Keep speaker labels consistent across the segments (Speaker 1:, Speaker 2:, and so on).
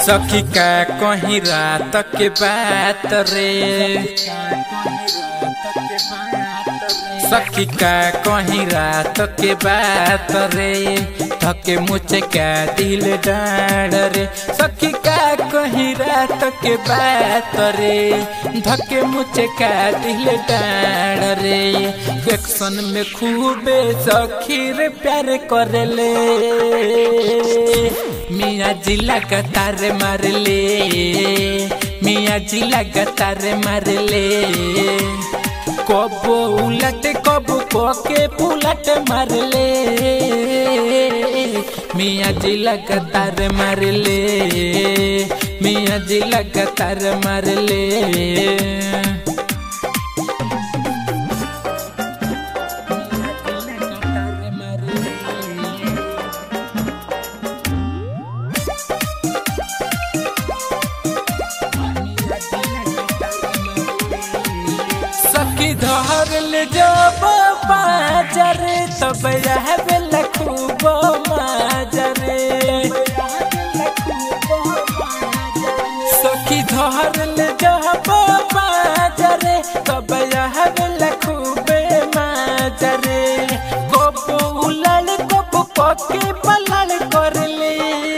Speaker 1: सखी का कहीं रात के बात रे सखी का कहीं रात के बात रे थके मुझे का दिल डाड़ रे सखी का कहीं रात के बात रे धके मुझे का दिल डाड़ रे एक्शन में खूबे सखी रे प्यार करे ले मियाँ जी लगातार मार ले मियाँ जी लगातार मार ले कबो उलट कबो कोके पुलट मार ले मियाँ जी लगातार मार ले मियाँ जी लगातार मार ले सखी धर ले जब बाजार तब यह बेला खूब माजरे सखी धर ले जब बाजार तब यह बेला खूब माजरे कबो उलल कबो पके पलल कर ले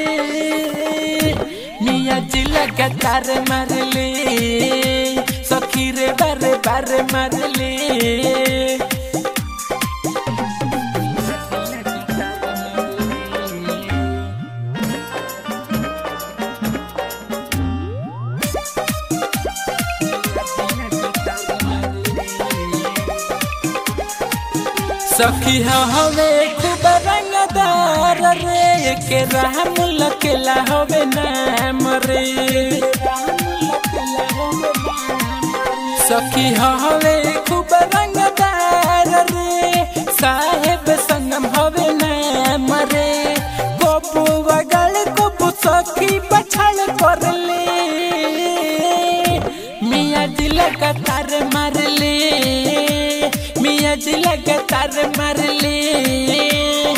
Speaker 1: मियाँ जी लगातार मार ले सखी रे बारे बारे मार ले सखी हवे खूब रंगदार रे के राम लकेला हवे नाम रे सखी हवे खूब रंगदार रे साहेब संगम हवे नाम रे गोपू बगल गोपू सखी पछाड़ कर ले मियाँ जी लगातार मार ले मियाँ जी लगातार मार ले